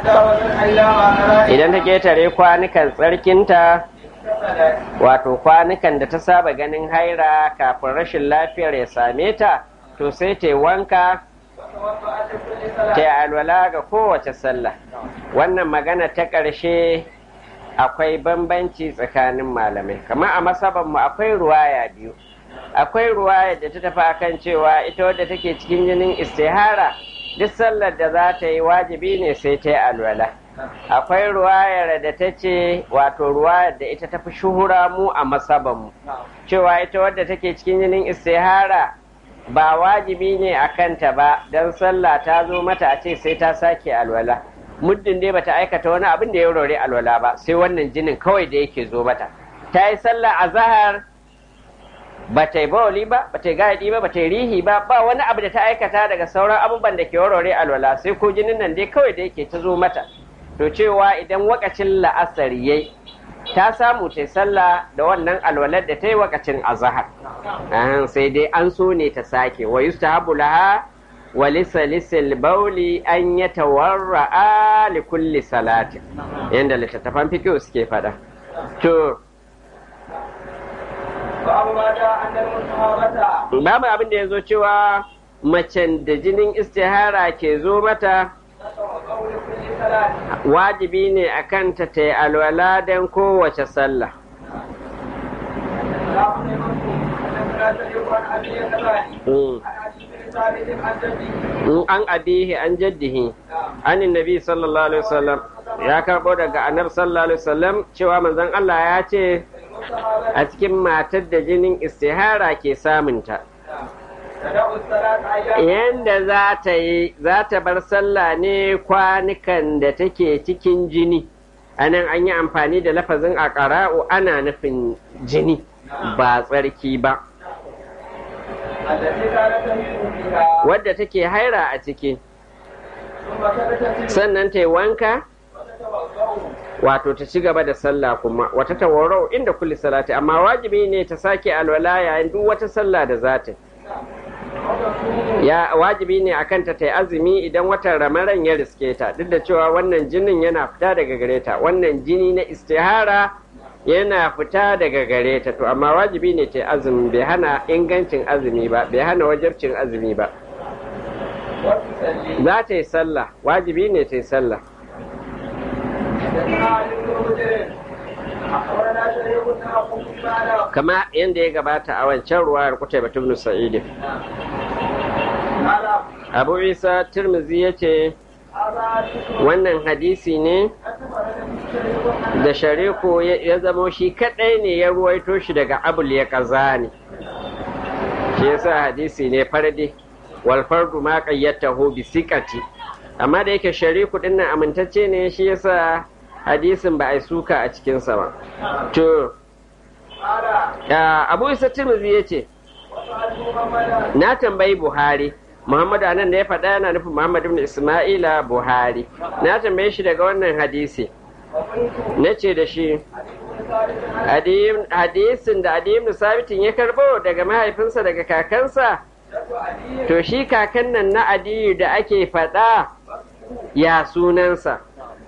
idan ta ketare kwanukan tsarkinta wato kwanukan da ta saba ganin haira kafin rashin lafiyar ya same ta to sai ta wanka ta alwala ga kowace sallah wannan magana ta ƙarshe akwai bambanci tsakanin malamai kamar a masabanmu akwai ruwaya biyu akwai ruwaya da ta tafi akan cewa ita wadda take cikin jinin istihara duk sallar da za ta yi wajibi ne sai ta yi alwala akwai ruwayar da ta ce wato ruwayar da ita tafi shuhura mu a masabanmu cewa ita wadda take cikin jinin istihara ba wajibi ne a kanta ba don sallah ta zo mata a ce sai ta sake alwala muddin dai bata aikata wani abin da ya rore alwala ba sai wannan jinin kawai da yake zo mata ta yi sallah a zahar ba ta yi bawali ba ba ta yi gaɗi ba ba ta yi rihi ba ba wani abu da ta aikata daga sauran abubuwan da ke warware alwala sai ko jinin nan dai kawai da yake ta zo mata to cewa idan wakacin la'asar yayi ta samu ta sallah da wannan alwalar da ta yi wakacin azahar sai dai an so ne ta sake wa yustahabu laha wa lisalisil bauli an yatawarra'a li kulli salatin yanda littattafan fiqh suke fada to babu abin da ya zo cewa macen da jinin istihara ke zo mata wajibi ne a kanta ta yi alwala don kowace sallah an abihi an jaddihi an nabi sallallahu alaihi wasallam ya karɓo daga annabi sallallahu alaihi wasallam cewa manzon Allah ya ce a cikin matar da jinin istihara ke samunta yanda za ta yi za ta bar sallah ne kwanukan da take cikin jini anan an yi amfani da lafazin a ƙara'u ana nufin jini ba tsarki ba wadda take haira a ciki sannan ta yi wanka wato ta ci gaba da sallah kuma wata tawarau inda kulli salati amma wajibi ne ta sake alwala yayin duk wata sallah da za ta ya wajibi ne a kanta ta yi azumi idan watan ramaran ya riske ta duk da cewa wannan jinin yana fita daga gare ta wannan jini na istihara yana fita daga gare ta to amma wajibi ne ta yi azumi bai hana ingancin azumi ba bai hana wajabcin azumi ba za ta yi sallah wajibi ne ta yi sallah kama yadda ya gabata a wancan ruwayar kutai batun sa'idin abu isa turmizi ya ce wannan hadisi ne da shariku ya zamo shi kadai ne ya ruwaito shi daga abul ya kazani shi yasa hadisi ne fardi wal fardu ma qayyatahu bi siqati amma da yake shariku dinnan amintacce ne shi yasa hadisin ba a suka a cikinsa ba to abu isa tirmidhi ya ce na tambayi buhari muhammadu anan da ya faɗa yana nufin muhammad ibn isma'ila buhari na tambaye shi daga wannan hadisi na ce da shi hadisin da adiyin sabitin ya karbo daga mahaifinsa daga kakansa to shi kakan nan na adiyu da ake faɗa ya sunansa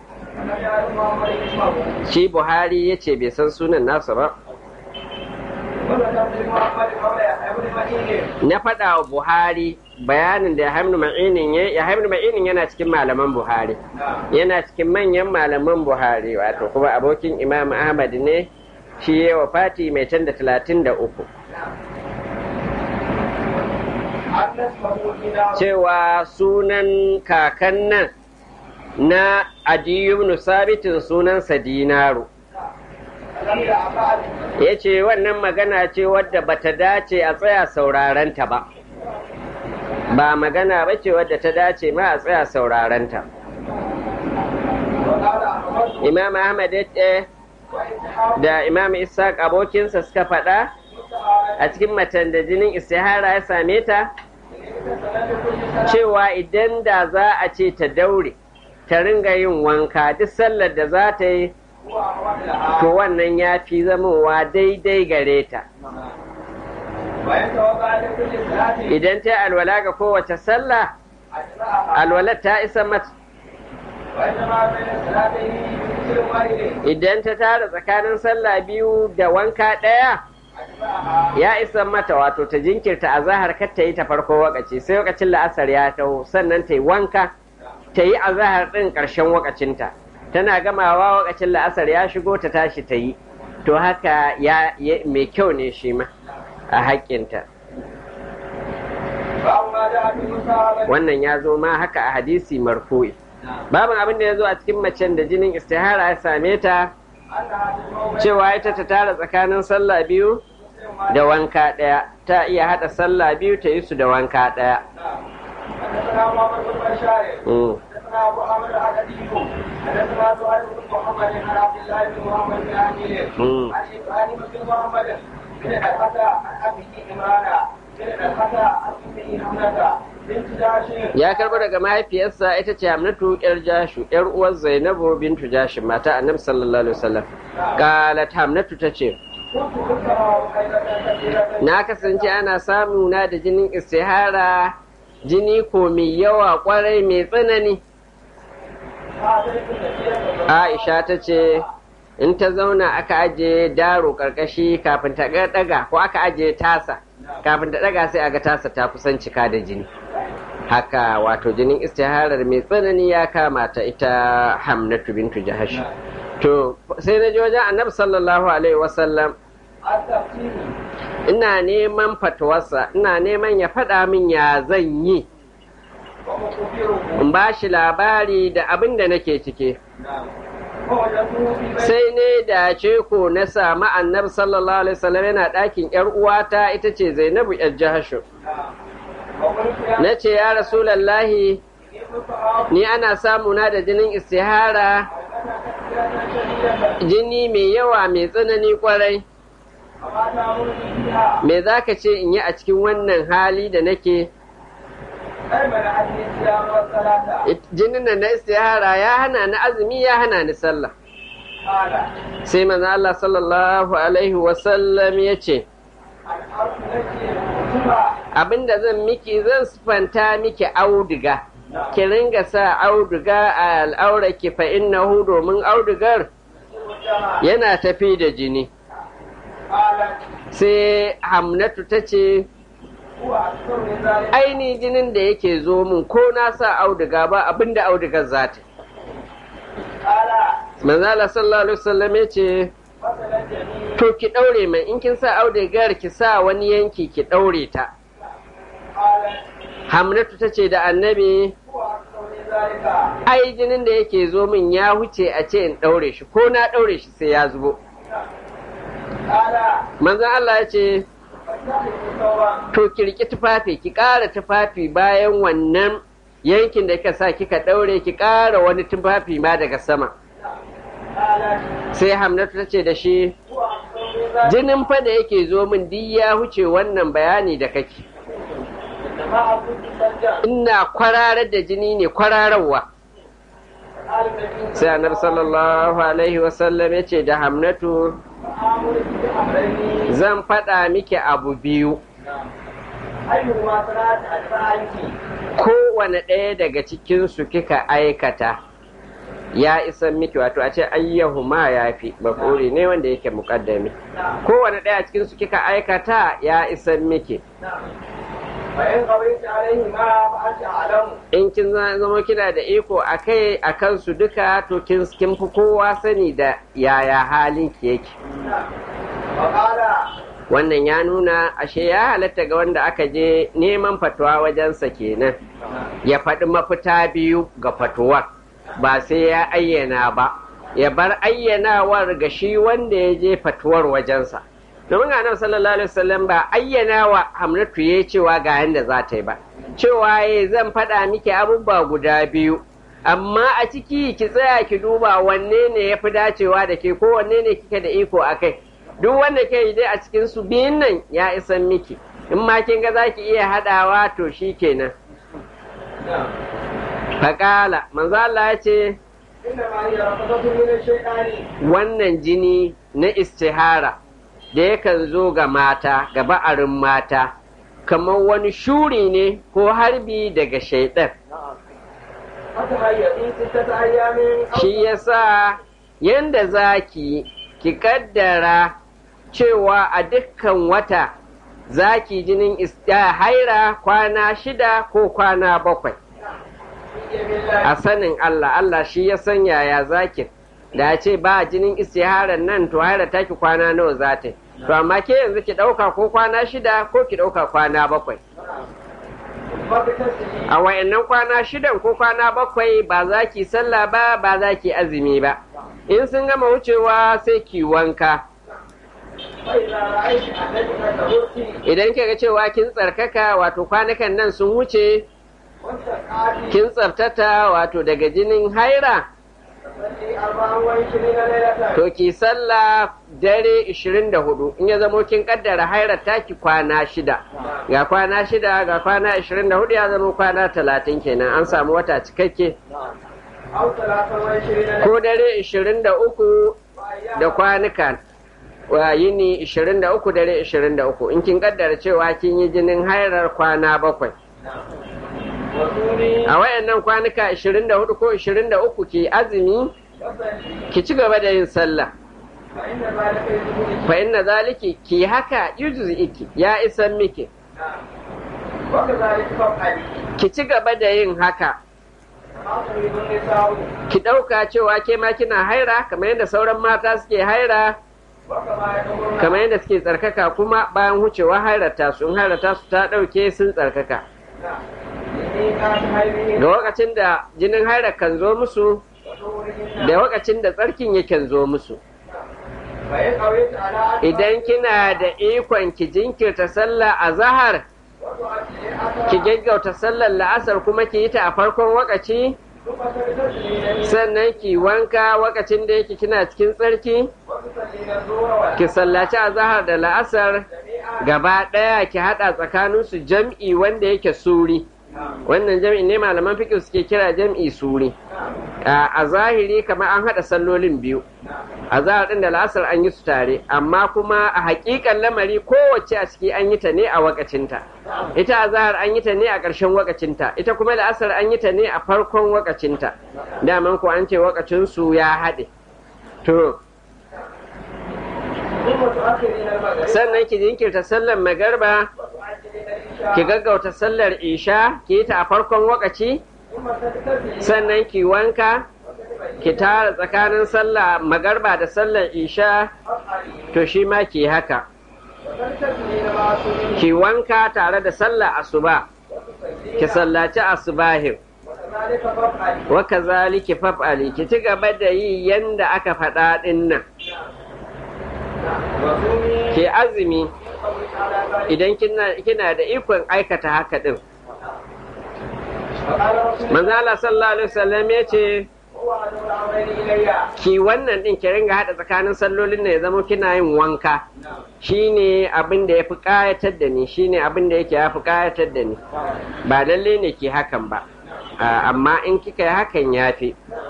shi buhari ya ce bai san sunan nasa ba na faɗa wa buhari bayanin da ya ma'inin ya ma'inin yana cikin malaman buhari yana cikin manyan malaman buhari wato kuma abokin imam ahmad ne shi ya wa fati mai can da talatin da uku cewa sunan kakan nan na adiyubnu sabitin sunansa dinaru ya ce wannan magana ce wadda bata dace a tsaya saurarenta ba ba magana ba ce wadda ta dace ma a tsaya saurarenta imam ahmad da imam ishaq abokinsa suka faɗa a cikin matan da jinin istihara ya same ta cewa idan da za a ce ta daure ta ringa yin wanka duk sallar da za ta yi to wannan ya fi zamowa daidai gare ta idan ta alwala ga kowace sallah alwalar ta isa mata idan ta tara tsakanin sallah biyu da wanka ɗaya ya isa mata wato ta jinkirta a zahar kar ta yi ta farko wakaci sai wakacin la'asar ya taho sannan ta yi wanka ta yi a zahar ɗin ƙarshen wakacinta tana gamawa wakacin la'asar ya shigo ta tashi ta yi to haka ya mai kyau ne shi ma a haƙƙinta wannan ya zo ma haka a hadisi marfu'i babin abin da ya zo a cikin macen da jinin istihara ya same ta cewa ita ta tara tsakanin sallah biyu da wanka ɗaya ta iya haɗa sallah biyu ta yi su da wanka ɗaya ya karbo daga mahaifiyarsa ita ce hamnatu yar jashu yar uwar zainabu bintu jashin mata annabi sallallahu alaihi wasallam qalat hamnatu tace na kasance ana samu na da jinin istihara jini ko mai yawa kwarai mai tsanani aisha ta ce in ta zauna aka aje daro karkashi kafin ta daga ko aka aje tasa kafin ta daga sai aga tasa ta kusan cika da jini haka wato jinin istiharar mai tsanani ya kama ta ita hamnatu bintu jahash to sai na ji wajen annabi sallallahu alaihi wasallam ina neman fatuwarsa ina neman ya faɗa min ya zan yi in ba shi labari da abin da nake cike sai ne da ce ko na samu annabi sallallahu alaihi wasallam yana ɗakin yar uwata ita ce zainabu yar jahashu na ce ya rasulallahi ni ana samuna da jinin istihara jini mai yawa mai tsanani kwarai me za ka ce in yi a cikin wannan hali da nake jinin da na istihara ya hana ni azumi ya hana ni sallah sai manzo Allah sallallahu alaihi wasallam ya ce abinda zan miki zan sifanta miki auduga ki ringa sa auduga a al'auraki fa innahu domin audugar yana tafi da jini sai hamnatu ta ce aini jinin da yake zo min ko na sa auduga ba abinda audugar za ta manzala sallallahu alaihi wasallam ya ce to ki ɗaure mai in kin sa audugar ki sa wani yanki ki ɗaure ta hamnatu ta ce da annabi ai jinin da yake zo min ya huce a ce in ɗaure shi ko na ɗaure shi sai ya zubo manzan Allah ya ce to ki riƙi tufafi ki ƙara tufafi bayan wannan yankin da kika sa kika ɗaure ki ƙara wani tufafi ma daga sama sai hamnatu ta ce da shi jinin fa da yake zo min duk ya huce wannan bayani da kake ina kwararar da jini ne kwarararwa sai annabi sallallahu alaihi wasallam ya ce da hamnatu zan faɗa miki abu biyu kowane ɗaya daga cikinsu kika aikata ya isan miki wato a ce ayyahu ma ya fi mafuri ne wanda yake muƙaddami kowane ɗaya cikinsu kika aikata ya isan miki in kin zama kina da iko a kai a kansu duka to kin fi kowa sani da yaya halin ki yake wannan ya nuna ashe ya halatta ga wanda aka je neman fatuwa wajensa kenan ya faɗi mafita biyu ga fatuwar ba sai ya ayyana ba ya bar ayyanawar ga shi wanda ya je fatuwar wajensa domin annabi sallallahu alaihi wasallam ba ayyana wa hamnatu ya cewa ga yanda za ta yi ba cewa ya zan faɗa miki abubuwa guda biyu amma a ciki ki tsaya ki duba wanne ne ya fi dacewa da ke ko wanne ne kike da iko a kai duk wanda ke yi dai a cikin su biyun nan ya isan miki in ma kin ga za ki iya haɗawa to shi kenan faƙala manzo Allah ya ce wannan jini na istihara da yakan zo ga mata ga ba'arin mata kamar wani shuri ne ko harbi daga shaidan shi yasa yanda za ki ki kaddara cewa a dukkan wata za ki jinin haira kwana shida ko kwana bakwai a sanin Allah Allah shi ya san yaya zakin da ce ba jinin istiharar nan to haira taki kwana nawa za ta to amma ke yanzu ki ɗauka ko kwana shida ko ki ɗauka kwana bakwai a wayannan kwana shidan ko kwana bakwai ba za ki sallah ba ba za ki azumi ba in sun gama wucewa sai ki wanka idan kika cewa kin tsarkaka wato kwanakan nan sun wuce kin tsartata wato daga jinin haira to ki sallah dare 24 in ya zamo kin kaddara haira taki kwana shida ga kwana shida ga kwana 24 ya zama kwana 30 kenan an samu wata cikakke ko dare 23 da kwanuka wa yini 23 dare 23 in kin kaddara cewa kin yi jinin hairar kwana bakwai a wayannan kwanuka 24 ko 23 ki azumi ki ci gaba da yin sallah fa inna zaliki ki haka yujuzi iki ya isan miki ki ci gaba da yin haka ki ɗauka cewa ke ma kina haira kamar yadda sauran mata suke haira kamar yadda suke tsarkaka kuma bayan wucewa hairata su in hairata su ta ɗauke sun tsarkaka da lokacin da jinin haira kan zo musu da lokacin da tsarkin yakan zo musu idan kina da ikon ki jinkirta sallah a zahar ki gaggauta sallar la'asar kuma ki yi ta a farkon wakaci sannan ki wanka wakacin da yake kina cikin tsarki ki sallaci a zahar da la'asar gaba ɗaya ki haɗa tsakaninsu jam'i wanda yake suri wannan jam'i ne malaman fiƙi suke kira jam'i suri a zahiri kamar an haɗa sallolin biyu a zahar ɗin da la'asar an yi su tare amma kuma a haƙiƙan lamari kowace a ciki an yi ta ne a wakacinta ita a zahar an yi ta ne a ƙarshen wakacinta ita kuma la'asar an yi ta ne a farkon wakacinta daman ko an ce wakacinsu ya haɗe to sannan ki jinkirta sallar magarba ki gaggauta sallar isha ki yi ta a farkon wakaci sannan ki wanka ki tara tsakanin sallah magarba da sallar isha to shi ma ki haka ki wanka tare da sallar asuba ki sallaci asubahin wa kazaliki faf'ali ki ci gaba da yi yanda aka faɗa ɗin nan ke azumi idan kina da ikon aikata haka ɗin manzala sallallahu alaihi wasallam ya ce ki wannan din ki ringa hada tsakanin sallolin ne ya zama kina yin wanka shine abin da yafi kayatar da ni shine abin da yake yafi kayatar da ni ba lalle ne ki hakan ba amma in kika yi hakan yafi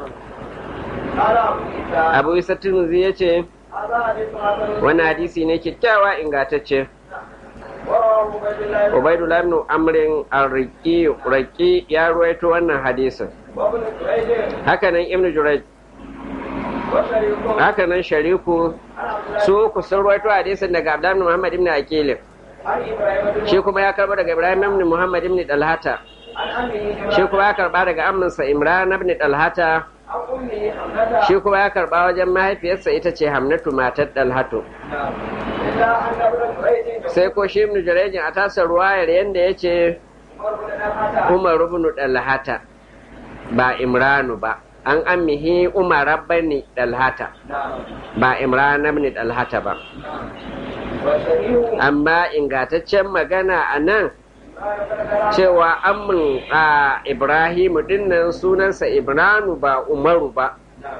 abu isa tunuzi ya ce wani hadisi ne kyakkyawa ingantacce Ubaidullah ibn Amrin al-Raqi Raqi ya ruwaito wannan hadisin. Hakanan Ibn Jurayj Hakanan Shariku su ku sun ruwaito hadisin daga Abdullah ibn Muhammad ibn Aqil. Shi kuma ya karba daga Ibrahim ibn Muhammad ibn Dalhata. Shi kuma ya karba daga amminsa Imran ibn Dalhata. Shi kuma ya karba wajen mahaifiyarsa ita ce Hamnatu matar Dalhatu. sai ko shi ibn jarejin a tasar ruwayar yadda ya ce umar ibn dalhata ba imranu ba an ammihi umar bani dalhata ba imran ibn dalhata ba amma ingataccen magana a nan cewa amin a ibrahimu dinnan sunansa ibranu ba umaru ba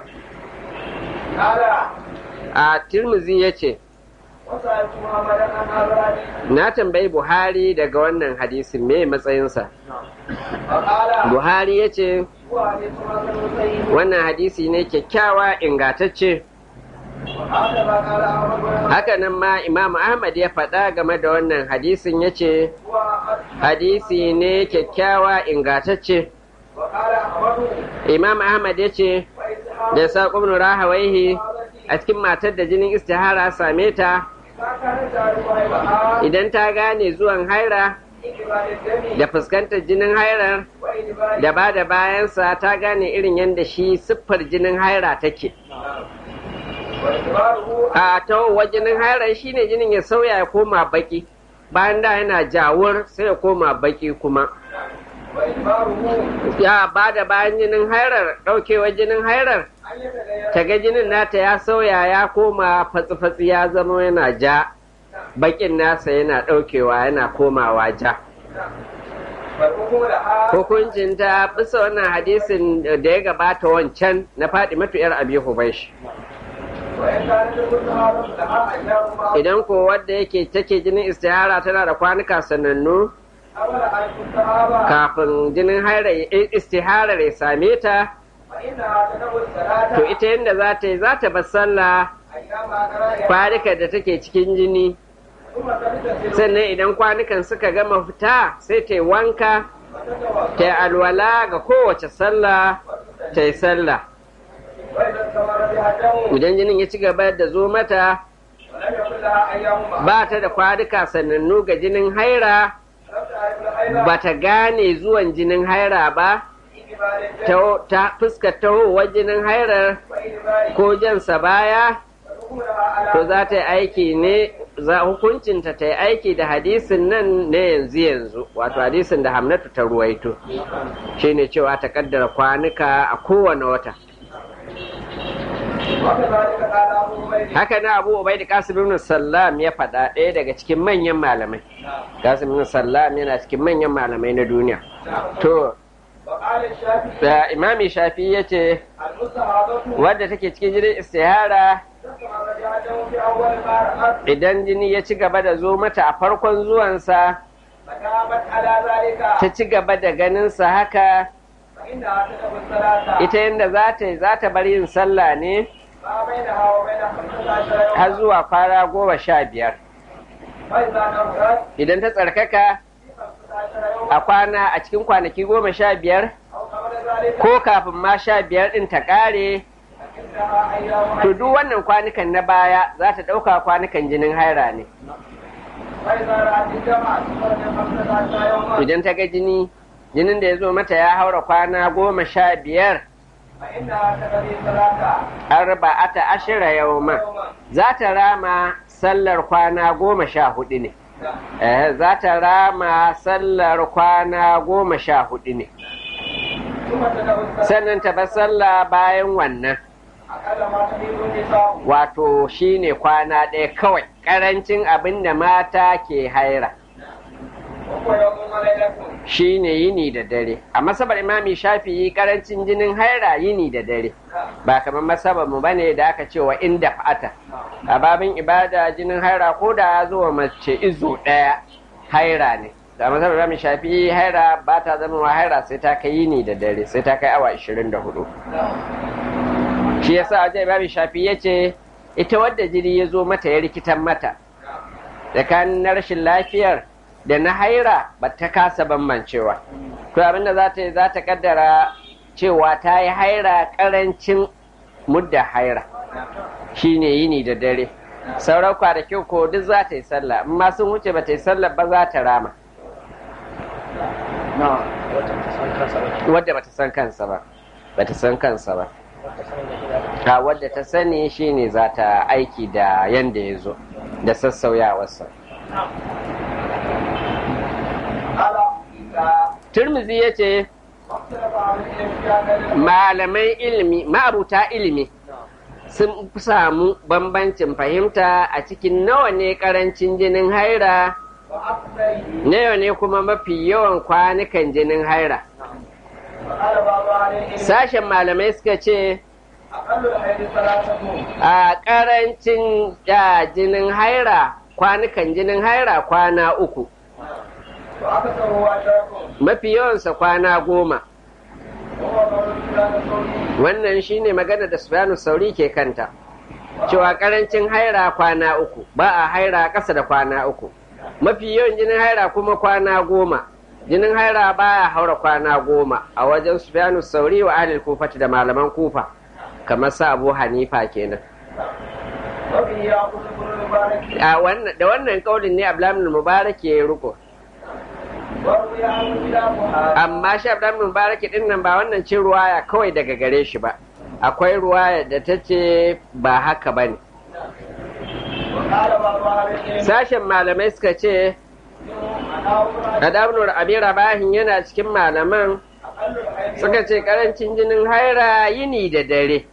a tirmizi ya ce Na tambayi Buhari daga wannan hadisin me matsayinsa. Buhari ya ce, wannan hadisi ne kyakkyawa ingatacce. Hakanan ma Imam Ahmad ya faɗa game da wannan hadisin ya ce, hadisi ne kyakkyawa ingatacce. imam ahmad ya ce da saƙon rahawaihi a cikin matar da jinin istihara same ta idan ta gane zuwan haira da fuskantar jinin hairar da ba da bayansa ta gane irin yadda shi siffar jinin haira take a tawowa jinin hairar shine jinin ya sauya ya koma baki bayan da yana jawur sai ya koma baki kuma ya ba da bayan jinin hairar ɗaukewa jinin hairar ta ga jinin nata ya sauya ya koma fatsi-fatsi ya zama yana ja bakin nasa yana ɗaukewa yana komawa ja hukuncin ta bisa wannan hadisin da ya gabata wancan na faɗi matu'yar abi hubaish idan ko wadda yake take jinin istihara tana da kwanuka sanannu kafin jinin istiharar ya same ta to ita yadda za ta yi za ta bar sallah kwanukan da take cikin jini sannan idan kwanukan suka gama fita sai ta yi wanka ta yi alwala ga kowace sallah ta yi sallah idan jinin ya ci gaba da zo mata ba ta da kwanuka sanannu ga jinin haira ba ta gane zuwan jinin haira ba ta fuskar tahowar jinin hairar ko jansa baya to za ta yi aiki ne za hukuncinta ta yi aiki da hadisin nan na yanzu yanzu wato hadisin da hamnatu ta ruwaito shine cewa ta kaddara kwanuka a kowane wata haka na abu ubai da kasim ibn sallam ya faɗa ɗaya daga cikin manyan malamai kasim ibn sallam yana cikin manyan malamai na duniya to da imami shafi ya ce wadda take cikin jinin istihara idan jini ya ci gaba da zo mata a farkon zuwansa ta ci gaba da ganinsa haka ita yadda za ta yi za ta bar yin sallah ne har zuwa fara goma sha biyar idan ta tsarkaka a kwana a cikin kwanaki goma sha biyar ko kafin ma sha biyar ɗin ta ƙare to duk wannan kwanukan na baya za ta ɗauka kwanukan jinin haira ne idan ta ga jini jinin da ya zo mata ya haura kwana goma sha biyar arba'ata ashira yauma za ta rama sallar kwana goma sha hudu ne za ta rama sallar kwana goma sha hudu ne sannan ta ba sallah bayan wannan wato shine kwana ɗaya kawai ƙarancin abin da mata ke haira shine yini da dare a masabar imami shafi'i karancin jinin haira yini da dare ba kamar masabar mu bane da aka cewa inda fata a babin ibada jinin haira ko da ya zo mace izo ɗaya haira ne da masabar imami shafi'i haira ba ta zama wa haira sai ta kai yini da dare sai ta kai awa 24 shi yasa wajen imami shafi'i ya ce ita wadda jini ya zo mata ya rikitan mata tsakanin na rashin lafiyar da na haira ba ta kasa bambancewa to abinda za ta yi za ta kaddara cewa ta yi haira karancin mudda haira shine yini da dare sauran kwanaki ko duk za ta yi sallah amma sun wuce ba ta yi sallah ba za ta rama wadda ba ta san kansa ba ba ta san kansa ba a wadda ta sani shine za ta aiki da yanda ya zo da sassauyawarsa Turmizi ya ce, Malamai ilimi, ma'abuta ilimi sun samu bambancin fahimta a cikin nawa ne karancin jinin haira, nawa ne kuma mafi yawan kwanukan jinin haira. Sashen malamai suka ce, A karancin jinin haira, kwanukan jinin haira kwana uku. mafi yawansa kwana goma wannan shine magana da sufyanu sauri ke kanta cewa karancin haira kwana uku ba a haira ƙasa da kwana uku mafi yawan jinin haira kuma kwana goma jinin haira baya haura kwana goma a wajen sufyanu sauri wa ahlul kufati da malaman kufa kamar sa abu hanifa kenan a wannan da wannan kaulin ne abdulhamid mubarak ya yi ruko amma shi abdulhamid mubarak din nan ba wannan ce ruwaya kawai daga gare shi ba akwai ruwaya da ta ce ba haka ba ne sashen malamai suka ce Adabnur Abi Rabahin yana cikin malaman suka ce karancin jinin haira yini da dare.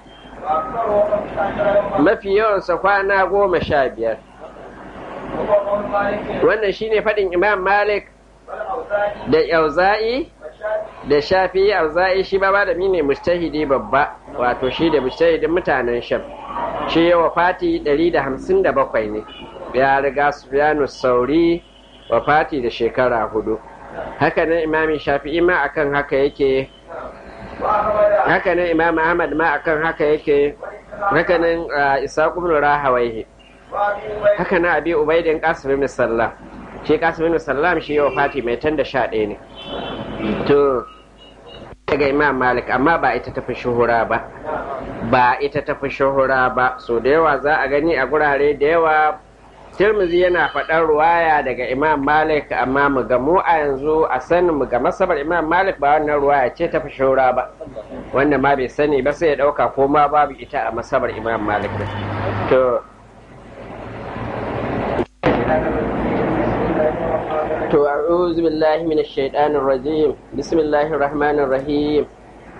Mafi yawansa kwana goma sha biyar. Wannan shine faɗin Imam Malik da Yauza'i da Shafi Yauza'i shi ba da ne mustahidi babba wato shi da mustahidin mutanen Sham. Shi yawa fati 157 ne. Ya riga Sufyanu Sauri wafati da shekara hudu haka nan imami shafi'i ma akan haka yake haka nan imam ahmad ma akan haka yake haka nan isa ibn rahawaihi haka nan abi ubaidin qasim ibn sallam shi qasim ibn sallam shi wafati mai tanda sha ɗaya ne to daga imam malik amma ba ita tafi shuhura ba ba ita tafi shuhura ba so da yawa za a gani a gurare da yawa Tirmizi yana faɗar ruwaya daga Imam Malik amma mu ga mu a yanzu a sanin mu ga masabar Imam Malik ba wannan ruwaya ce ta fi shaura ba wanda ma bai sani ba sai ya ɗauka ko ma babu ita a masabar Imam Malik to to a'udhu billahi minash shaitanir rajim bismillahir rahmanir rahim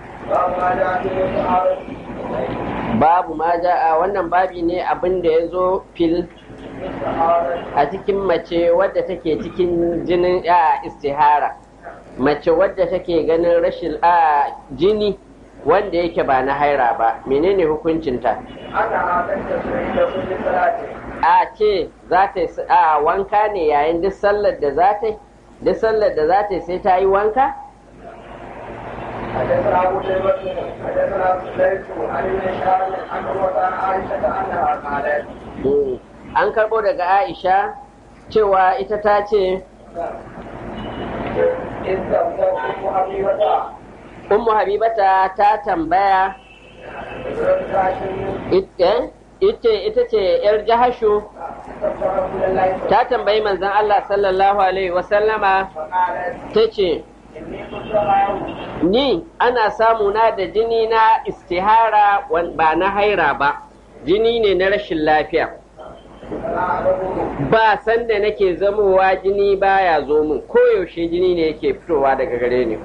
babu ma ja'a wannan babi ne abin da ya zo fil a cikin mace wadda take cikin jinin a istihara mace wadda take ganin rashin a jini wanda yake ba na haira ba menene hukuncinta a ce za ta a wanka ne yayin duk sallar da za ta duk sallar da za ta sai ta yi wanka حدثنا ابو شيبه حدثنا سليم عن ابن شهاب عن عروه عن عائشه انها قالت an karbo daga aisha cewa ita ta ce ummu habibata ta tambaya ita ita ce yar jahashu ta tambayi manzon Allah sallallahu alaihi wasallama ta ce ni ana samuna da jini na istihara ba na haira ba jini ne na rashin lafiya ba sanda nake zamowa jini baya zo min koyaushe jini ne yake fitowa daga gare ni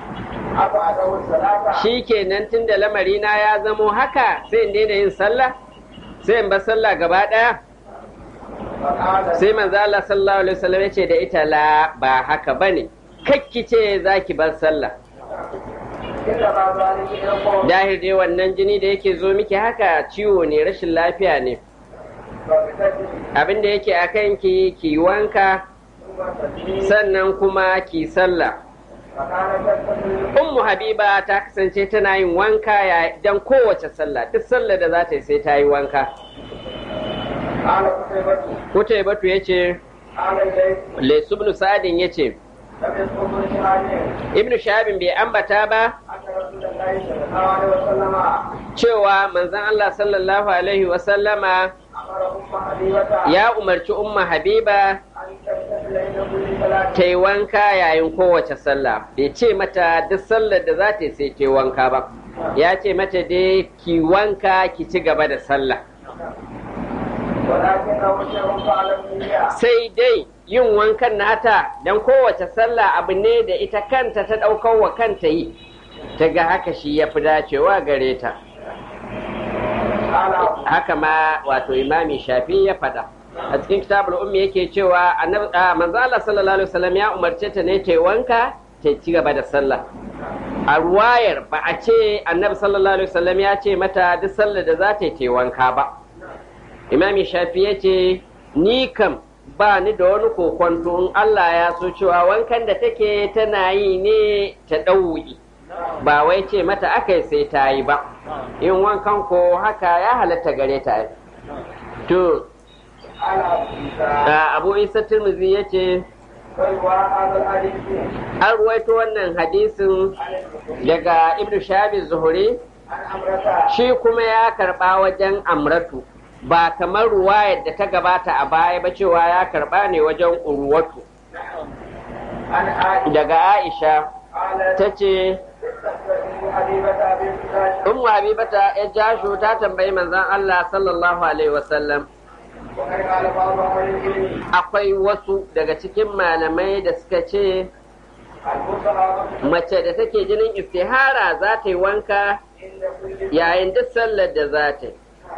shi kenan tun da lamarina ya zamo haka sai in daina yin sallah sai in bar sallah gaba ɗaya sai manzo Allah sallallahu alaihi wasallam ya ce da ita la ba haka bane kakki ce zaki bar sallah dahir dai wannan jini da yake zo miki haka ciwo ne rashin lafiya ne abin da yake a kanki ki wanka sannan kuma ki sallah ummu habiba ta kasance tana yin wanka ya dan kowace sallah duk sallah da za ta yi sai ta yi wanka kuta batu ya ce lesu ibn sa'adin ya ce ibn shahabin bai ambata ba cewa manzon Allah sallallahu alaihi wasallama ya umarci umma habiba ta yi wanka yayin kowace sallah bai ce mata duk sallar da za ta sai ta yi wanka ba ya ce mata dai ki wanka ki ci gaba da sallah sai dai yin wankan nata don kowace sallah abu ne da ita kanta ta ɗaukar wa kanta yi ta ga haka shi ya fi dacewa gare ta haka ma wato imami shafi ya faɗa a cikin kitabul ummi yake cewa manzo Allah sallallahu alaihi wasallam ya umarce ta ne ta wanka ta ci gaba da sallah a ruwayar ba a ce annabi sallallahu alaihi wasallam ya ce mata duk sallar da za ta yi wanka ba imami shafi ya ce ni kam ba ni da wani kokonto in Allah ya so cewa wankan da take tana yi ne ta ɗau'i ba wai ce mata aka sai ta yi ba in wankan ko haka ya halatta gare ta to abu isa turmuzi ya ce an ruwaito wannan hadisin daga ibnu shabi zuhuri shi kuma ya karba wajen amratu ba kamar ruwayar da ta gabata a baya ba cewa ya karba ne wajen urwatu daga aisha ta ce ummu habibata ya jasho ta tambayi manzon Allah sallallahu alaihi wasallam akwai wasu daga cikin malamai da suka ce mace da take jinin istihara za ta yi wanka yayin duk sallar da za ta yi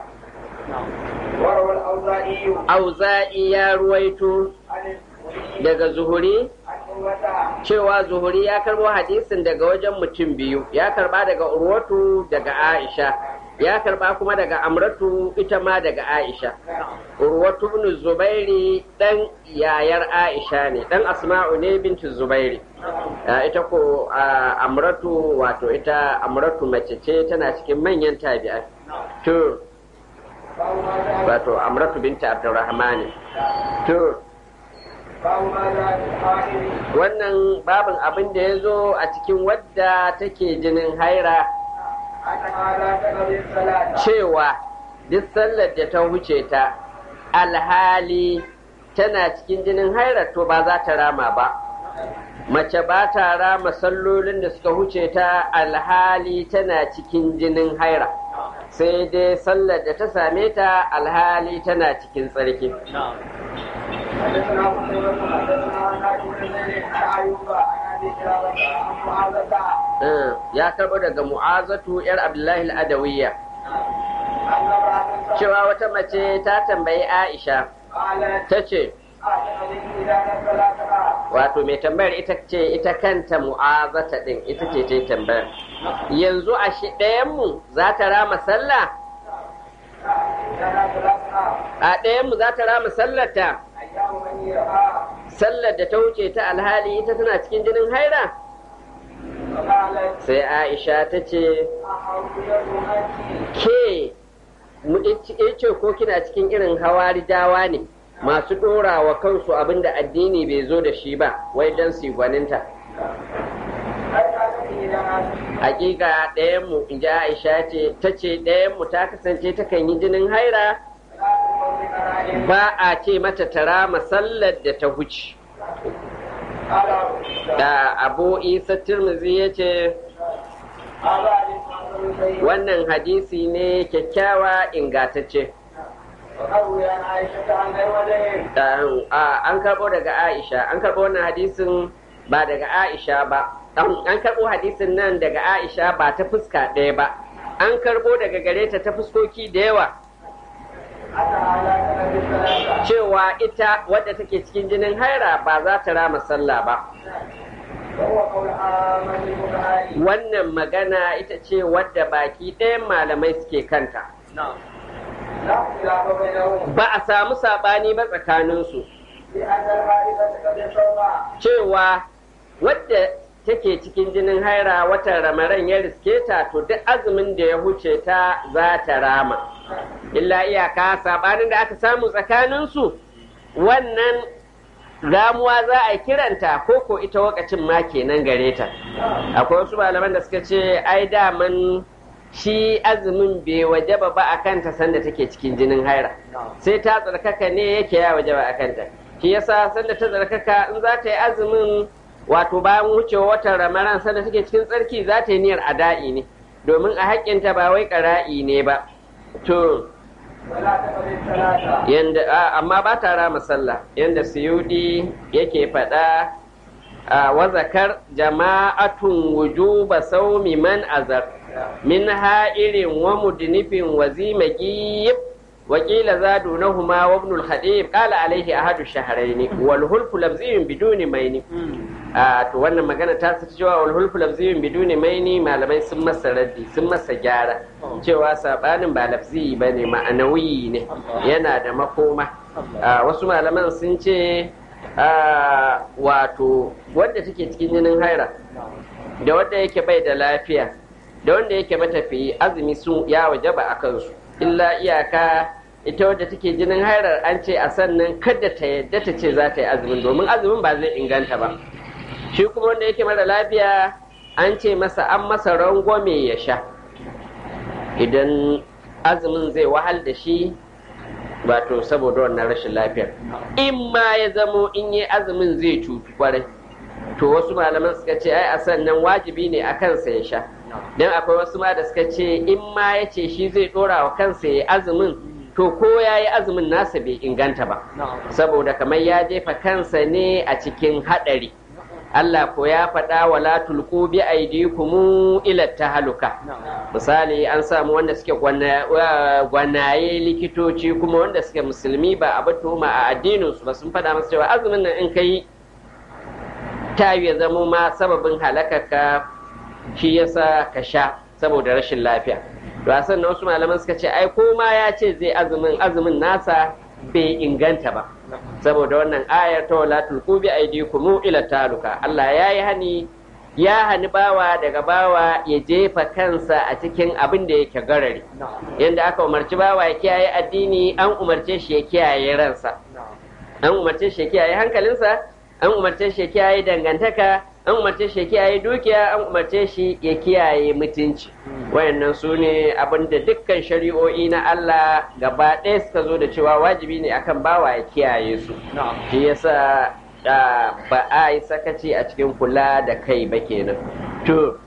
auza'i ya ruwaito daga zuhuri cewa zuhuri ya karbo hadisin daga wajen mutum biyu ya karba daga urwatu daga aisha ya karba kuma daga amratu ita ma daga aisha urwatu ibn zubairi dan yayar aisha ne dan asma'u ne bintu zubairi ita ko amratu wato ita amratu mace ce tana cikin manyan tabi'ai to wato amratu binta abdurrahman to wannan babin abin da ya zo a cikin wadda take jinin haira cewa duk sallar da ta wuce ta alhali tana cikin jinin haira to ba za ta rama ba mace ba ta rama sallolin da suka wuce ta alhali tana cikin jinin haira sai dai sallar da ta same ta alhali tana cikin tsarki ya karɓo daga mu'azatu yar abdullahi al'adawiyya cewa wata mace ta tambayi aisha ta ce wato mai tambayar ita ce ita kanta mu'azata din ita ce ta tambayar yanzu a shi ɗayanmu za ta rama sallah a ɗayanmu za ta rama sallata sallar da ta wuce ta alhali ita tana cikin jinin haira sai aisha ta ce ke ce ko kina cikin irin hawari dawa ne masu ɗora wa kansu abinda addini bai zo da shi ba wai don su gwaninta hakika ɗayanmu in ji aisha ce ta ce ɗayanmu ta kasance takan yi jinin haira ba a ce mata tara masallar da ta huce da abu isa tirmizi ya ce wannan hadisi ne kyakkyawa ingatacce an karɓo daga aisha an karɓo wannan hadisin ba daga aisha ba an karɓo hadisin nan daga aisha ba ta fuska ɗaya ba an karɓo daga gare ta ta fuskoki da yawa cewa ita wadda take cikin jinin haira ba za ta rama sallah ba wannan magana ita ce wadda baki ɗayan malamai suke kanta ba a samu saɓani ba tsakaninsu cewa wadda take cikin jinin haira watan ramaran ya riske ta to duk azumin da ya huce ta za ta rama illa iyaka saɓanin da aka samu tsakaninsu wannan ramuwa za a kiranta ko ko ita wakacin ma kenan gare ta akwai wasu malaman da suka ce ai daman shi azumin bai wajaba ba a kanta sanda take cikin jinin haira sai ta tsarkaka ne yake ya wajaba a kanta shi yasa sanda ta tsarkaka in za ta yi azumin wato bayan wucewa watan ramadan sanda take cikin tsarki za ta yi niyyar ada'i ne domin a haƙƙinta ba wai ƙara'i ne ba to yanda amma ba ta rama sallah yanda suyudi yake faɗa a wazakar jama'atun wujuba saumi man azar min ha'irin wa mudnifin wa zimagiyib وقيل زادوا نهما وابن الخطيب قال عليه أحد الشهرين والهلف لفظي بدون مين to wannan magana ta su cewa wal hulfu lafziyun biduni maini malamai sun masa raddi sun masa gyara cewa sabanin ba lafzi bane ma'anawi ne yana da makoma wasu malaman sun ce wato wadda take cikin jinin haira da wadda yake bai da lafiya da wanda yake matafiyi azumi sun ya wajaba a kansu illa iyaka ita wadda take jinin hairar an ce a sannan kada ta yadda ta ce za ta yi azumin domin azumin ba zai inganta ba shi kuma wanda yake mara lafiya an ce masa an masa rangwame ya sha idan azumin zai wahal da shi wato saboda wannan rashin lafiyar in ma ya zamo in yi azumin zai cutu kwarai to wasu malaman suka ce ai a sannan wajibi ne a kansa ya sha don akwai wasu ma da suka ce in ma ya ce shi zai dora wa kansa ya azumin to ko ya yi azumin nasa bai inganta ba saboda kamar ya jefa kansa ne a cikin haɗari Allah ko ya faɗa wa la tulqu bi aydikum ila tahaluka misali an samu wanda suke gwanaye likitoci kuma wanda suke musulmi ba a tuhuma a addinin su ba sun faɗa masa cewa azumin nan in kai ta ya zamo ma sababin halakaka shi yasa ka sha saboda rashin lafiya to a sannan wasu malaman suka ce ai ko ma ya ce zai azumin azumin nasa bai inganta ba saboda wannan ayar ta wala tulqu bi aydikum ila taluka Allah ya yi hani ya hani bawa daga bawa ya jefa kansa a cikin abin da yake garari yanda aka umarci bawa ya kiyaye addini an umarce shi ya kiyaye ransa an umarce shi ya kiyaye hankalinsa an umarce shi ya kiyaye dangantaka an umarce shi ya kiyaye dukiya an umarce shi ya kiyaye mutunci wayannan su ne abinda dukkan shari'o'i na Allah gaba ɗaya suka zo da cewa wajibi ne akan bawa ya kiyaye su shi yasa ba a yi sakaci a cikin kula da kai ba kenan to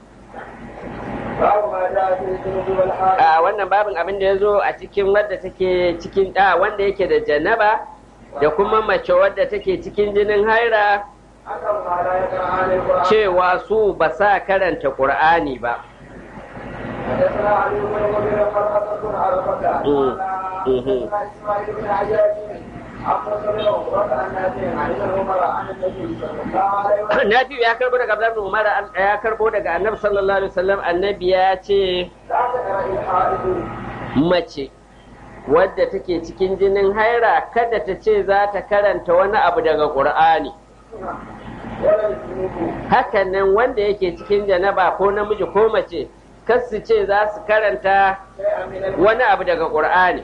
a wannan babin abin da ya zo a cikin wadda take cikin da wanda yake da janaba da kuma mace wadda take cikin jinin haira cewa su ba sa karanta ƙur'ani ba حدثنا علي بن مغيرة قال حدثنا على الفتى قال حدثنا اسماعيل بن عجاج Nafi ya karbo daga Abdullahi Umar ya karbo daga Annabi sallallahu alaihi wasallam Annabi ya ce mace wadda take cikin jinin haira kada ta ce za ta karanta wani abu daga Qur'ani hakanan wanda yake cikin janaba ko namiji ko mace kas su ce za su karanta wani abu daga ƙur'ani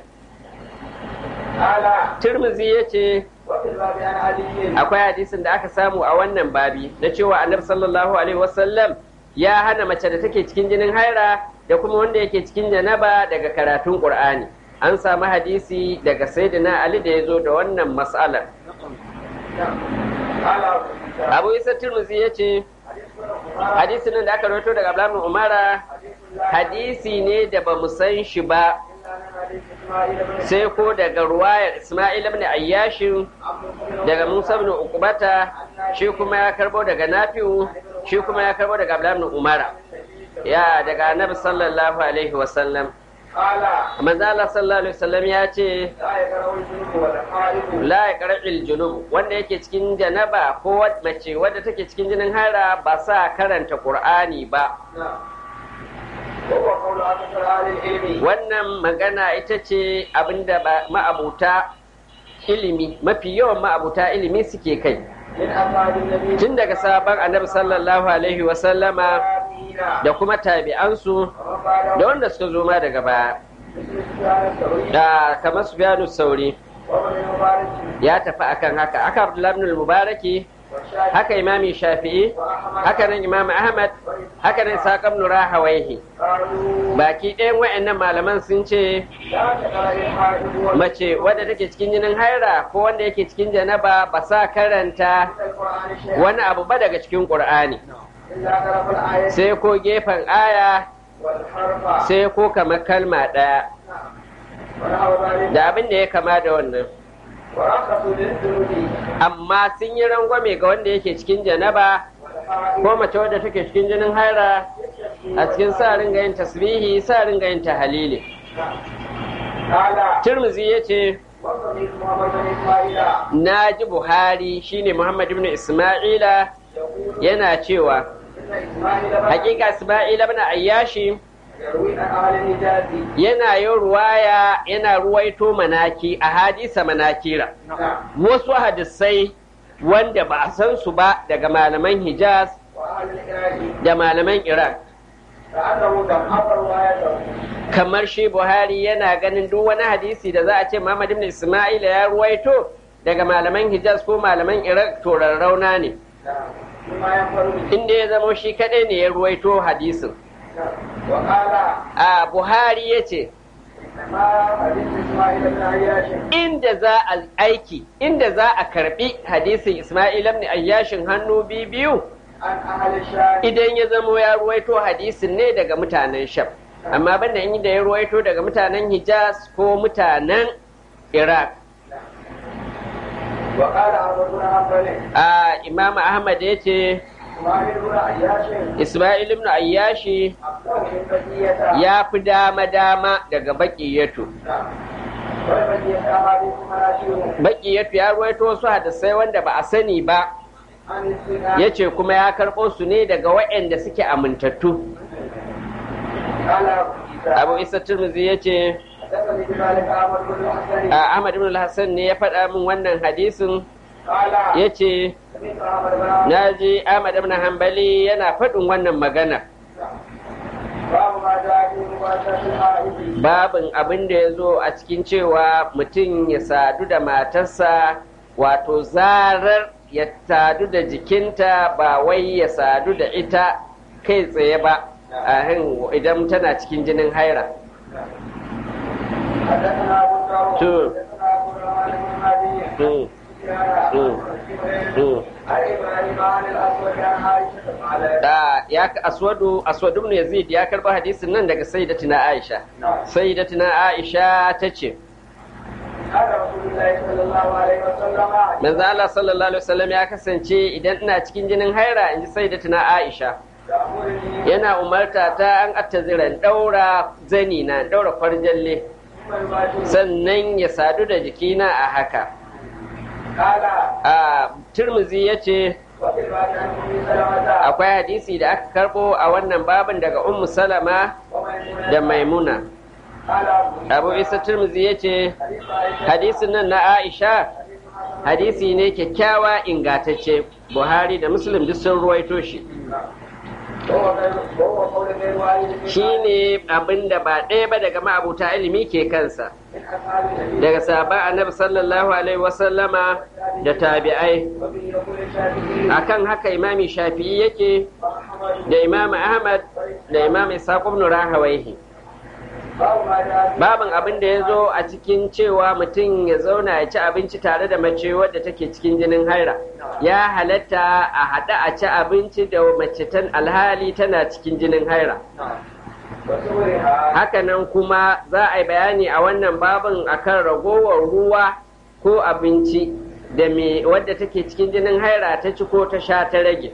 turmuzi ya ce akwai hadisin da aka samu a wannan babi na cewa annabi sallallahu alaihi wasallam ya hana mace da take cikin jinin haira da kuma wanda yake cikin janaba daga karatun ƙur'ani an samu hadisi daga sayyidina ali da ya zo da wannan mas'alar abu isa turmuzi ya ce hadisi nan da aka rawaito daga Abdullahi Umara hadisi ne da ba mu san shi ba sai ko daga ruwayar Ismail ibn Ayyashin daga Musa ibn Uqbata shi kuma ya karbo daga Nafi'u shi kuma ya karbo daga Abdullahi Umara ya daga Annabi sallallahu alaihi wa sallam manzo Allah sallallahu alaihi wasallam ya ce la ya qara'il junub wanda yake cikin janaba ko mace wadda take cikin jinin hara ba sa karanta qur'ani ba wannan magana ita ce abinda ma'abuta ilimi mafi yawan ma'abuta ilimi suke kai tun daga sabon annabi sallallahu alaihi wasallama da kuma tabi'ansu da wanda suka zo ma daga baya da kamar su sauri ya tafi akan haka aka abdullahi ibn mubaraki haka imami shafi'i haka nan imam ahmad haka nan saƙam nura hawaihi baki ɗayan wa'annan malaman sun ce mace wadda take cikin jinin haira ko wanda yake cikin janaba ba sa karanta wani abu ba daga cikin ƙur'ani sai ko gefen aya sai ko kamar kalma ɗaya da abin da ya kama da wannan amma sun yi rangwame ga wanda yake cikin janaba ko mace wadda take cikin jinin haira a cikin sa ringa yin tasbihi sa ringa yin tahalili Tirmizi ya ce na ji buhari shine muhammad ibn isma'ila yana cewa hakika isma'ila ibn ayyashi yana yin ruwaya yana ruwaito manaki a hadisa manakira wasu hadisai wanda ba a san su ba daga malaman hijaz da malaman iraq كأنه ضعف روايته kamar shi Buhari yana ganin duk wani hadisi da za a ce Muhammad ibn Isma'ila ya ruwaito daga malaman Hijaz ko malaman Iraq to rarrauna ne بما ينفرد به inda ya zamo shi kadai ne ya ruwaito hadisin وقال a Buhari ya ce إنما حديث إسماعيل بن عياش inda za a aiki inda za a karbi hadisin Isma'il ibn Ayyashin hannu biyu biyu عن أهل الشام idan ya zamo ya ruwaito hadisin ne daga mutanen Sham amma banda in da ya ruwaito daga mutanen Hijaz ko mutanen Iraq وقال عمرو بن حنبل a Imam Ahmad ya ce إسماعيل بن عياش Isma'il ibn Ayyashi أفضل من بقية ya fi dama-dama daga baƙiyatu. والبقية أحاديث مناشير Baƙiyatu ya ruwaito wasu hadisai wanda ba a sani ba, عن الزنا ya ce kuma ya karɓo su ne daga waɗanda suke amintattu. قال أبو Abu عيسى Isa Turmuzi ya ce, حدثني بذلك أحمد بن الحسن a Ahmad ibn al-Hassan ne ya faɗa min wannan hadisin, قال ya ce, سمعت أحمد بن na ji Ahmad ibn Hanbali yana faɗin wannan magana. باب ما جاء في مباشرة الحائض Babin abin da ya zo a cikin cewa mutum ya sadu da matarsa wato zarar ya sadu da jikinta ba wai ya sadu da ita kai tsaye ba ahin idan tana cikin jinin haira. حدثنا أبو داود تو. حدثنا أبو الرحمن بن مهدي Mm, mm, mm. عن إبراهيم عن الأسود عن عائشة قالت Da ya aswadu aswadu ibn Yazid ya karba hadisin nan daga sayyidatina Aisha. Sayyidatina Aisha ta ce, قال رسول الله صلى الله عليه وسلم Manzo Allah sallallahu alaihi wasallam ya kasance idan ina cikin jinin haira in ji sayyidatina Aisha. يأمرني yana umarta ta an attaziran daura zani na daura farjalle ثم يباشر sannan ya sadu da jikina a haka قال a turmuzi ya ce وفي الباب عن أم سلمة akwai hadisi da aka karbo a wannan babin daga ummu salama وميمونة da maimuna قال أبو abu isa turmuzi ya ce حديث عائشة hadisin nan na aisha hadisi ne kyakkyawa ingatacce buhari da muslim duk sun ruwaito shi وهو غير- وهو قول غير واحد من shine abin da ba ɗaya ba daga ma'abuta ilimi ke kansa من أصحاب النبي daga sahabban annabi sallallahu alaihi wasallama da tabi'ai وبه يقول الشافعي akan haka imami shafi'i yake وأحمد da imam ahmad da imam ishaq ibn rahawaihi باب ما جاء في babin abin da ya zo a cikin cewa mutum ya zauna ya ci abinci tare da mace wadda take cikin jinin haira ya halatta a haɗa a ci abinci da mace tan alhali tana cikin jinin haira وصورها hakanan kuma za a yi bayani a wannan babin akan ragowar ruwa ko abinci da me wadda take cikin jinin haira ta ci ko ta sha ta rage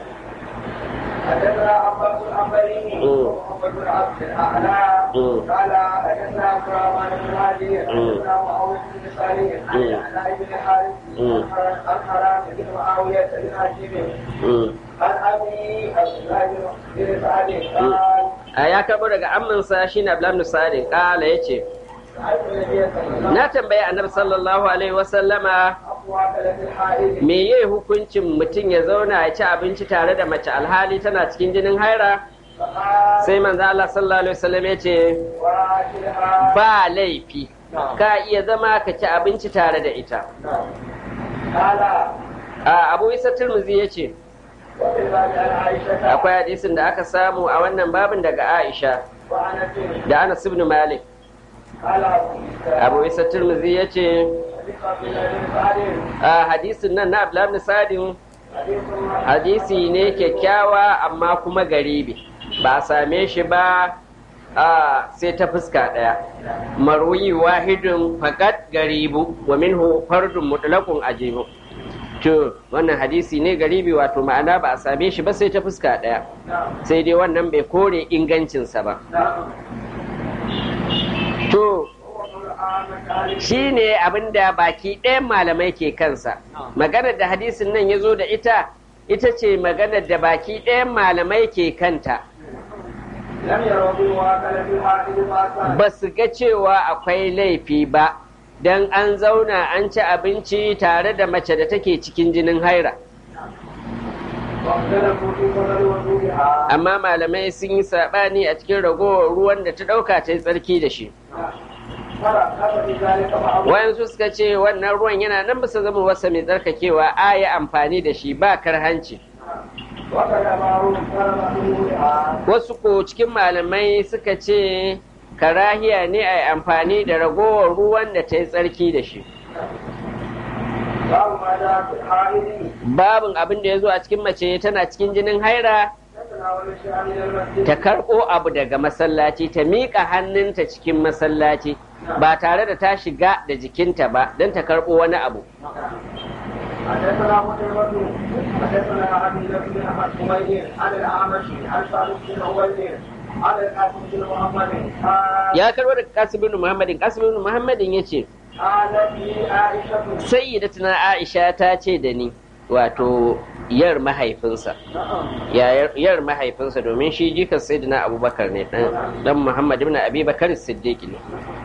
حدثنا عباس العنبري مم. ومحمد بن عبد الاعلى مم. قال حدثنا عبد الرحمن بن هادي حدثنا معاويه بن صالح عن مم. علاء بن حارث مم. عن حرام بن معاويه بن هاشم Mm. عن ابي عبد الله بن سعد قال a ya karbo daga amminsa shi ne abdullahi sa'adin kala ya ce سألت النبي صلى الله عليه na tambayi annabi sallallahu alaihi wasallama أقوى ثلاث الحائض me ye hukuncin mutum ya zauna ya ci abinci tare da mace alhali tana cikin jinin haira فقال sai manzo Allah sallallahu alaihi wasallam ya ce وآكلها ba laifi ka iya zama ka ci abinci tare da ita قال a abu isa turmuzi ya ce وفي الباب عن عائشه akwai hadisin da aka samu a wannan babin daga aisha وعنت da anas ibn malik قال ابو عيسى abu isa turmuzi ya ce حديث عبد الله بن سعد a hadisin nan na abdullahi ibn sadin حديث hadisi ne kyakkyawa amma kuma garibi ba a same shi ba a sai ta fuska ɗaya marwi wahidun fakat garibu wa minhu fardun mutlaqun ajibu to wannan hadisi ne garibi wato ma'ana ba a same shi ba sai ta fuska ɗaya نعم sai dai wannan bai kore ingancinsa ba نعم to وهو قول عامة أهل shi ne abin da baki ɗayan malamai ke kansa maganar da hadisin nan ya zo da ita ita ce maganar da baki ɗayan malamai ke kanta لم يروا بمواكلة الحائض بأسا ba su ga cewa akwai laifi ba don an zauna an ci abinci tare da mace da take cikin jinin haira amma malamai sun yi saɓani a cikin ragowar ruwan da ta ɗauka ta yi tsarki da shi wayansu suka ce wannan ruwan yana nan bisa zama wasa mai tsarkakewa a yi amfani da shi ba karhanci wasu ko cikin malamai suka ce karahiya ne a yi amfani da ragowar ruwan da ta yi tsarki da shi babin abin da ya zo a cikin mace tana cikin jinin haira ta karɓo abu daga masallaci ta miƙa hannunta cikin masallaci ba tare da ta shiga da jikinta ba don ta karɓo wani abu حدثنا قتيبة حدثنا ابي بن احمد حميد عن الاعمش عن سالم بن عبيد عن القاسم بن محمد ya karɓo daga kasim bin muhammadin kasim bin muhammadin ya ce قالت لي عائشة sayyidatuna aisha ta ce da ni wato yar mahaifinsa yayar- yar mahaifinsa domin shi jikan sayyidina abubakar ne dan dan muhammad ibn abi bakar siddiq ne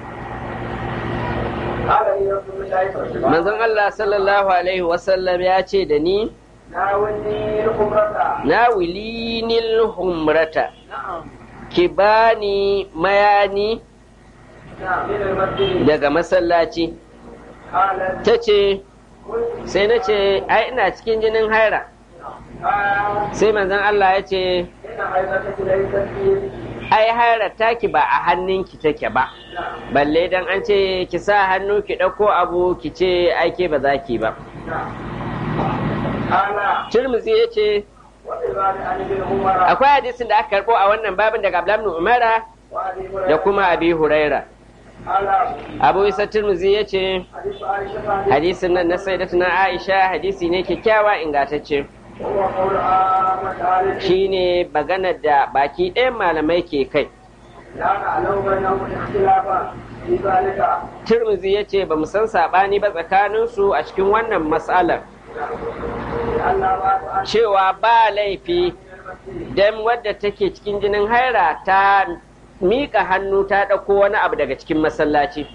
قال لي رسول الله صلى الله عليه وسلم manzon Allah sallallahu alaihi wasallam ya ce da ni ناولني الخمرة na wilinil humrata نعم ki bani mayani نعم من المسجد daga masallaci قالت ta ce قلت sai na ce ai ina cikin jinin haira آه sai manzon Allah ya ce إن حيضتك ليست في يدك ai haira taki ba a hannunki take ba نعم balle dan an ce ki sa hannu ki ɗauko abu ki ce aike ba za ki ba نعم قال turmuzi ya ce وفي بعض عن ابن عمر akwai hadisin da aka karɓo a wannan babin daga Abdullah ibn Umara وابي da هريرة kuma Abi Huraira قال Abu Isa Turmuzi ya ce حديث عائشة hadisin nan na sayyidatuna Aisha hadisi ne kyakkyawa ingantacce وهو قول عامة أهل العلم shine maganar da baki ɗayan malamai ke kai لا نعلم بينهم اختلافا في ذلك Turmuzi ya ce ba mu san saɓani ba tsakaninsu a cikin wannan matsalar لأن بعض أهل cewa ba laifi المسجد dan wadda take cikin jinin haira ta miƙa hannu ta ɗauko wani abu daga cikin masallaci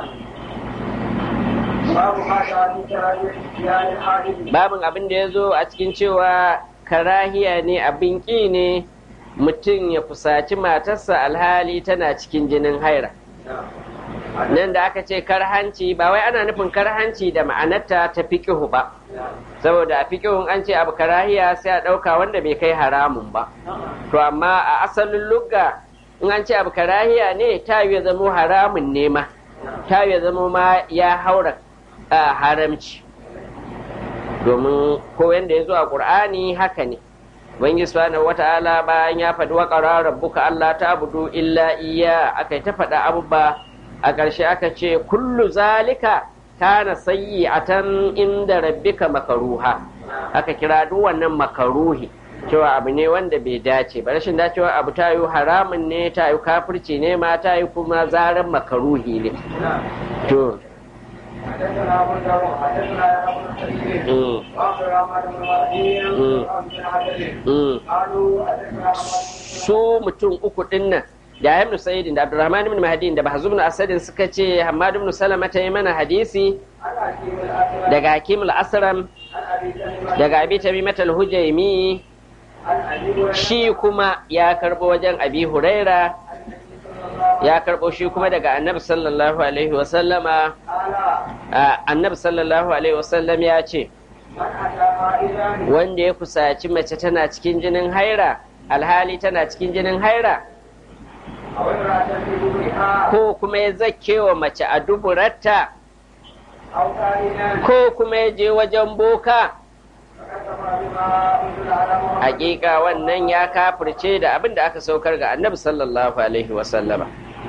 باب ما جاء في كراهية اتيان الحائض babin abin da ya zo a cikin cewa karahiya ne abin ƙi ne mutum ya fusaci matarsa alhali tana cikin jinin haira nan da aka ce karhanci ba wai ana nufin karhanci da ma'anarta ta fiƙihu ba saboda a fiƙihun an ce abu karahiya sai a ɗauka wanda bai kai haramun ba to amma a asalin lugga in an ce abu karahiya ne ta ya zamo haramun ne ma ta ya zamo ma ya haura a haramci domin ko yanda ya zo a ƙur'ani haka ne Ubangiji subhanahu wata'ala bayan ya faɗi waƙara rabbuka Allah ta abudu illa iya aka yi ta faɗa abubuwa a ƙarshe aka ce kullu zalika kana sayyi'atan inda rabbika makaruha aka kira duk wannan makaruhi cewa abu ne wanda bai dace ba rashin dacewa abu ta yi haramun ne ta yi kafirci ne ma ta yi kuma zaren makaruhi ne to حدثنا ابو داود حدثنا يا ابو الحديث mm, واخر احمد بن مهدي مم. بن عدل mm. قالوا حدثنا su mutum uku din nan da ibn sa'idin da abdurrahman ibn mahdi da bahzum ibn asadin suka ce hammad ibn salama ta yi mana hadisi عن حكيم الاسود daga hakim al-asram عن ابي تميمه daga abi tamimat al-hujaimi عن ابي هريره shi kuma ya karbo wajen abi huraira عن النبي صلى الله ya karbo shi kuma daga annabi sallallahu alaihi wasallama قال annabi sallallahu alaihi wasallam ya ce من اتى حائضا wanda ya kusaci mace tana cikin jinin haira alhali tana cikin jinin haira او امراه في دبرها ko kuma ya zakewa mace a duburarta او كائنا ko kuma ya je wajen boka فكتب بما انزل على محمد hakika wannan ya kafirce da abin da aka saukar ga annabi sallallahu alaihi wasallama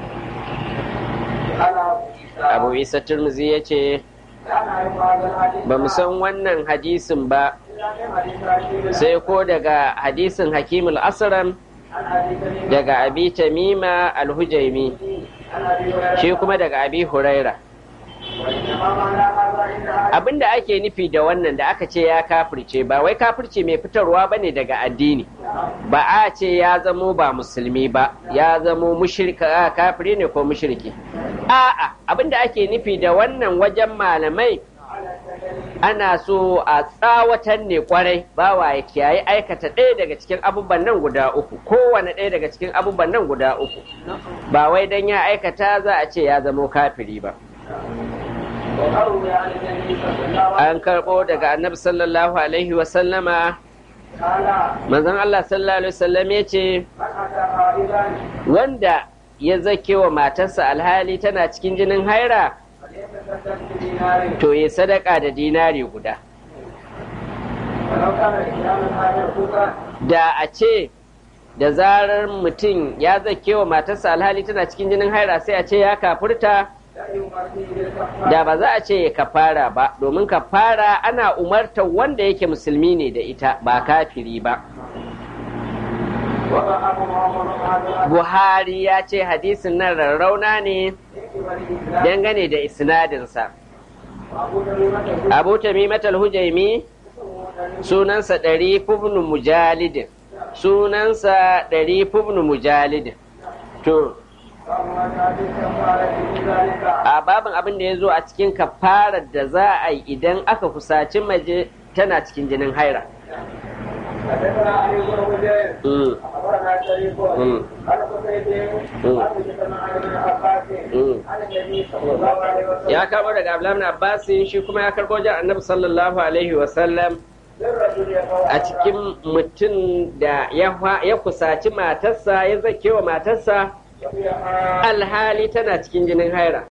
على ابو عيسى abu isa turmuzi ya ce لا نعرف هذا الحديث ba mu san wannan hadisin ba الا من حديث رشيد sai ko daga hadisin hakimul asram عن ابي تميمه daga abi tamima alhujaimi عن ابي هريره shi kuma daga abi huraira وانما معنى هذا عند اهل abin da ake nufi da wannan da aka ce ya kafirce ba wai kafirce mai fitarwa ba ne daga addini ba a ce ya zamo ba musulmi ba ya zamo mushrika a kafiri ne ko mushriki a'a abin da ake nufi da wannan wajen malamai على التكليف ana so a tsawatan ne kwarai bawa ya kiyaye aikata ɗaya daga cikin abubuwan nan guda uku kowane ɗaya daga cikin abubuwan nan guda uku ba wai dan ya aikata za a ce ya zamo kafiri ba وقالوا يا النبي صلى الله عليه an karɓo daga annabi sallallahu alaihi wasallama وسلم قال manzon Allah sallallahu alaihi wasallam ya ce من اتى قائدا wanda ya zake wa matarsa alhali tana cikin jinin haira فليتصدق بدينار to ya sadaka da dinari guda ولو كان الاسلام هذا كفرا da a ce da zarar mutum ya zake wa matarsa alhali tana cikin jinin haira sai a ce ya kafurta لا يؤمر فيه بالكفاره da ba za a ce ya kafara ba domin kafara ana umartar wanda yake musulmi ne da ita ba kafiri ba وضعه محمد هذا buhari ya ce hadisin nan rarrauna ne dangane da isnadinsa وابو تميمه abu tamimatal hujaimi sunansa ɗari fubnu mujalidin sunansa ɗari fubnu mujalidin to فما كان الكفاره في ذلك a babin abin da ya zo a cikin kafarar da za a yi idan aka kusaci maje tana cikin jinin haira حدثنا علي بن حجير Mm, اخبرنا شريك مم. عن قتيبة مم. عن جماعة عن ابن عباس مم. عن النبي صلى الله عليه وسلم ya karbo daga abdullahi ibn abbas shi kuma ya karbo jan annabi sallallahu alaihi wasallam للرجل يقول a cikin mutum da ya fa- ya kusaci matarsa ya zake wa matarsa alhali tana cikin jinin haira